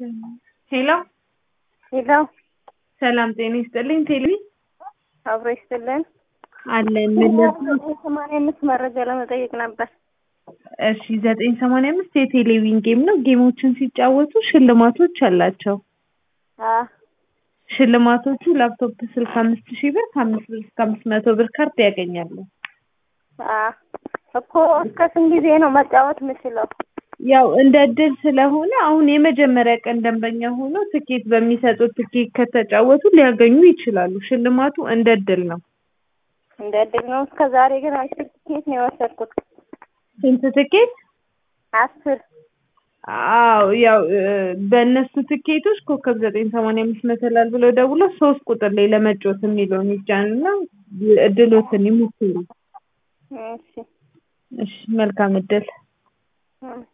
ሄሎ ሄሎ ሰላም ጤና ይስጥልኝ። ቴሌ አብሮ ይስጥልን። አለን ምን ሰማንያ አምስት መረጃ ለመጠየቅ ነበር። እሺ ዘጠኝ ሰማንያ አምስት የቴሌቪዥን ጌም ነው። ጌሞችን ሲጫወቱ ሽልማቶች አላቸው። አ ሽልማቶቹ ላፕቶፕ ስልክ አምስት ሺህ ብር ከአምስት ብር እስከ አምስት መቶ ብር ካርድ ያገኛሉ። አ እኮ እስከ ስንት ጊዜ ነው መጫወት የምችለው? ያው እንደ እድል ስለሆነ አሁን የመጀመሪያ ቀን ደንበኛ ሆኖ ትኬት በሚሰጡት ትኬት ከተጫወቱ ሊያገኙ ይችላሉ። ሽልማቱ እንደ እድል ነው። እንደ እድል ነው። እስከ ዛሬ ግን አስር ትኬት ነው የወሰድኩት። ስንት ትኬት? አስር አዎ ያው እ፣ በእነሱ ትኬቶች ኮከብ ዘጠኝ ሰማንያ አምስት መሰላል ብለው ደውለው ሶስት ቁጥር ላይ ለመጫወት የሚለውን ይጫኑና እድሎትን ይሞክሩ። እሺ እሺ መልካም እድል። እ